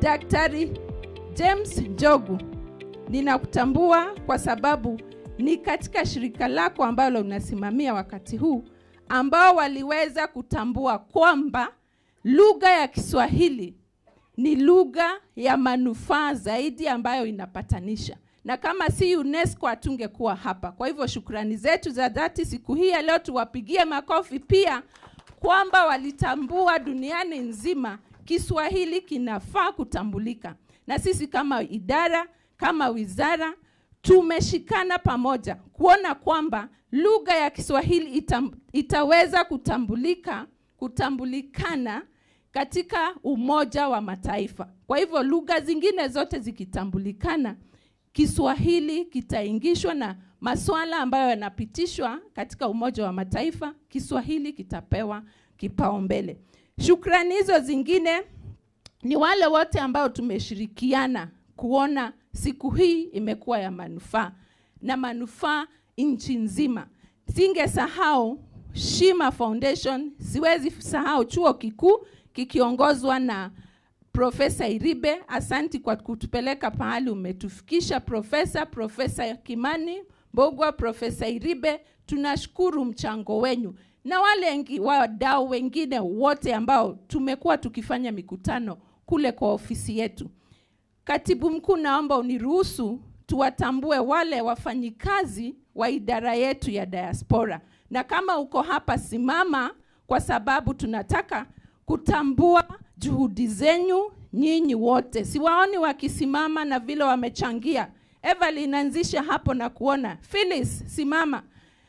Daktari James Njogu, ninakutambua kwa sababu ni katika shirika lako ambalo unasimamia wakati huu ambao waliweza kutambua kwamba lugha ya Kiswahili ni lugha ya manufaa zaidi ambayo inapatanisha, na kama si UNESCO hatungekuwa hapa. Kwa hivyo shukrani zetu za dhati siku hii ya leo, tuwapigie makofi pia kwamba walitambua duniani nzima Kiswahili kinafaa kutambulika, na sisi kama idara, kama wizara tumeshikana pamoja kuona kwamba lugha ya Kiswahili ita, itaweza kutambulika kutambulikana katika Umoja wa Mataifa. Kwa hivyo lugha zingine zote zikitambulikana, Kiswahili kitaingishwa na masuala ambayo yanapitishwa katika Umoja wa Mataifa, Kiswahili kitapewa kipaumbele. Shukrani hizo zingine ni wale wote ambao tumeshirikiana kuona siku hii imekuwa ya manufaa na manufaa nchi nzima. Singesahau Shima Foundation, siwezi sahau chuo kikuu kikiongozwa na Profesa Iribe. Asanti kwa kutupeleka pahali umetufikisha Profesa, Profesa Kimani Mbogwa, Profesa Iribe, tunashukuru mchango wenyu na wale engi- wadau wengine wote ambao tumekuwa tukifanya mikutano kule kwa ofisi yetu. Katibu mkuu, naomba uniruhusu tuwatambue wale wafanyikazi wa idara yetu ya diaspora, na kama uko hapa simama, kwa sababu tunataka kutambua juhudi zenyu nyinyi wote. Siwaoni wakisimama na vile wamechangia. Evelyn, anzisha hapo na kuona. Phyllis, simama.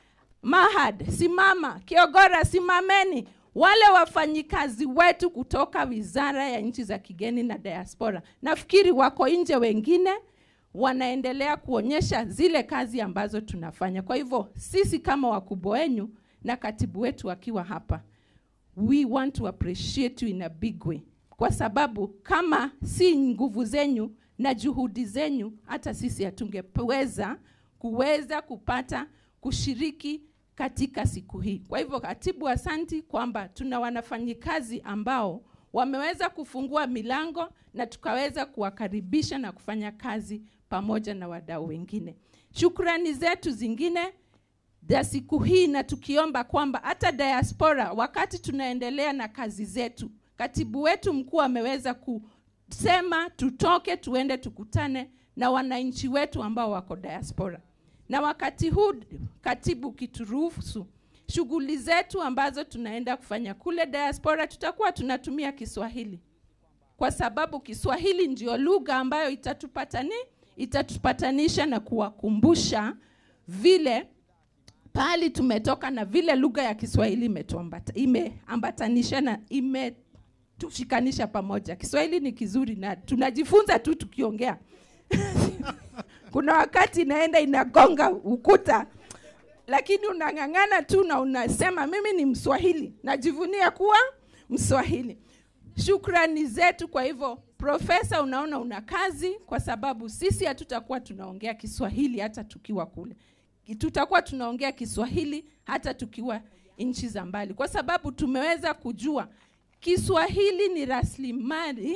Mahad, simama. Kiogora, simameni. Wale wafanyikazi wetu kutoka Wizara ya Nchi za Kigeni na Diaspora, nafikiri wako nje, wengine wanaendelea kuonyesha zile kazi ambazo tunafanya. Kwa hivyo sisi kama wakubwa wenyu na katibu wetu akiwa hapa, we want to appreciate you in a big way, kwa sababu kama si nguvu zenyu na juhudi zenyu, hata sisi hatungeweza kuweza kupata kushiriki katika siku hii. Kwa hivyo, katibu, asanti kwamba tuna wanafanyikazi ambao wameweza kufungua milango na tukaweza kuwakaribisha na kufanya kazi pamoja na wadau wengine. Shukrani zetu zingine za siku hii, na tukiomba kwamba hata diaspora, wakati tunaendelea na kazi zetu, katibu wetu mkuu ameweza kusema tutoke tuende tukutane na wananchi wetu ambao wako diaspora na wakati huu katibu, kituruhusu shughuli zetu ambazo tunaenda kufanya kule diaspora, tutakuwa tunatumia Kiswahili kwa sababu Kiswahili ndio lugha ambayo itatupatani itatupatanisha na kuwakumbusha vile pahali tumetoka na vile lugha ya Kiswahili imetuambata imeambatanisha na imetushikanisha pamoja. Kiswahili ni kizuri na tunajifunza tu tukiongea kuna wakati inaenda inagonga ukuta, lakini unang'ang'ana tu na unasema mimi ni Mswahili, najivunia kuwa Mswahili. Shukrani zetu. Kwa hivyo, Profesa, unaona una kazi, kwa sababu sisi hatutakuwa tunaongea Kiswahili hata tukiwa kule, tutakuwa tunaongea Kiswahili hata tukiwa nchi za mbali, kwa sababu tumeweza kujua Kiswahili ni rasilimali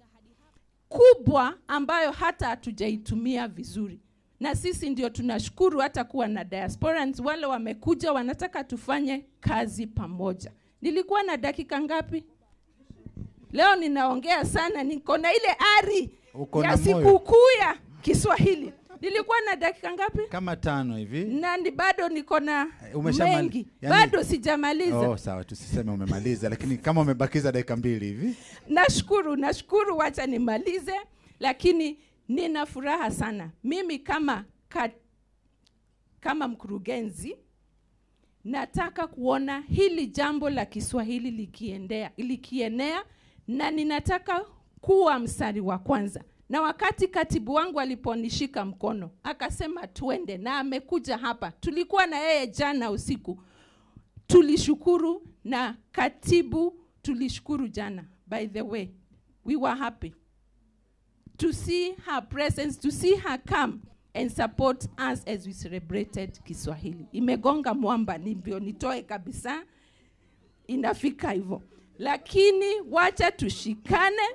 kubwa ambayo hata hatujaitumia vizuri, na sisi ndio tunashukuru hata kuwa na diasporans wale wamekuja, wanataka tufanye kazi pamoja. Nilikuwa na dakika ngapi leo? Ninaongea sana, niko na ile ari Uko ya na moyo. sikukuu ya Kiswahili. Nilikuwa na dakika ngapi? kama tano hivi na ni bado niko na umeshamali- mengi, yani- bado sijamaliza. oh, sawa tusiseme umemaliza lakini kama umebakiza dakika mbili hivi Nashukuru, nashukuru, wacha nimalize, lakini nina furaha sana mimi kama ka, kama mkurugenzi nataka kuona hili jambo la Kiswahili likiendea likienea, na ninataka kuwa mstari wa kwanza. Na wakati katibu wangu aliponishika mkono akasema tuende, na amekuja hapa, tulikuwa na yeye jana usiku, tulishukuru na katibu tulishukuru jana. By the way, we were happy to see her presence, to see her come and support us as we celebrated Kiswahili. Imegonga mwamba, nivyo nitoe kabisa, inafika hivyo, lakini wacha tushikane,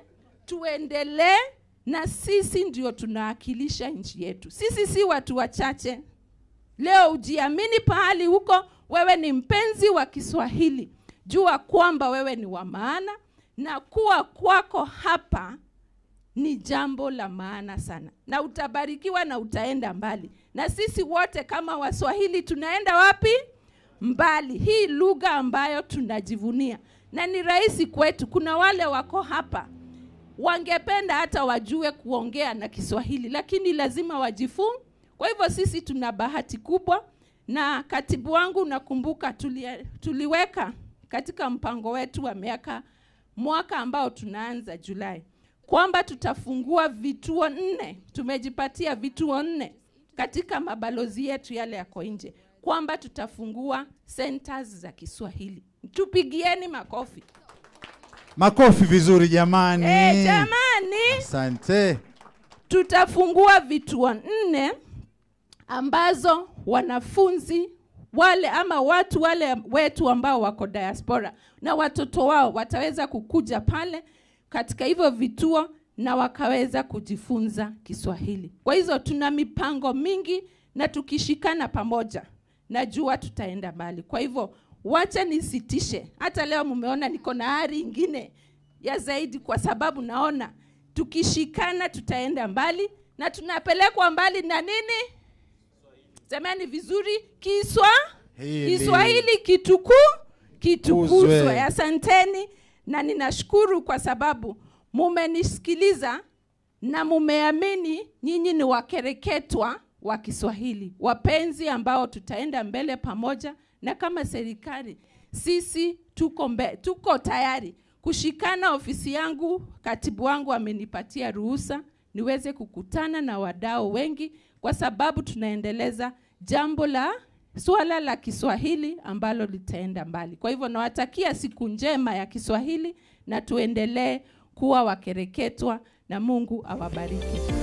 tuendelee na sisi ndio tunawakilisha nchi yetu sisi si watu wachache leo ujiamini pahali huko wewe ni mpenzi wa kiswahili jua kwamba wewe ni wa maana na kuwa kwako hapa ni jambo la maana sana na utabarikiwa na utaenda mbali na sisi wote kama waswahili tunaenda wapi mbali hii lugha ambayo tunajivunia na ni rahisi kwetu kuna wale wako hapa wangependa hata wajue kuongea na kiswahili lakini lazima wajifunze kwa hivyo sisi tuna bahati kubwa na katibu wangu nakumbuka tuli, tuliweka katika mpango wetu wa miaka mwaka ambao tunaanza julai kwamba tutafungua vituo nne tumejipatia vituo nne katika mabalozi yetu yale yako nje kwamba tutafungua centers za kiswahili tupigieni makofi makofi vizuri jamani e, jamani asante tutafungua vituo nne ambazo wanafunzi wale ama watu wale wetu ambao wako diaspora na watoto wao wataweza kukuja pale katika hivyo vituo na wakaweza kujifunza Kiswahili. Kwa hizo tuna mipango mingi na tukishikana pamoja najua tutaenda mbali. Kwa hivyo wacha nisitishe. Hata leo mmeona niko na ari ingine ya zaidi, kwa sababu naona tukishikana tutaenda mbali na tunapelekwa mbali na nini? Semeni vizuri, Kiswa Hili. Kiswahili kituku kitukuzwe. Kuzwe. Asanteni na ninashukuru kwa sababu mumenisikiliza na mumeamini nyinyi ni wakereketwa wa Kiswahili, wapenzi ambao tutaenda mbele pamoja, na kama serikali sisi tuko, mbe, tuko tayari kushikana. Ofisi yangu, katibu wangu amenipatia ruhusa niweze kukutana na wadau wengi, kwa sababu tunaendeleza jambo la suala la Kiswahili ambalo litaenda mbali. Kwa hivyo nawatakia siku njema ya Kiswahili na tuendelee kuwa wakereketwa na Mungu awabariki.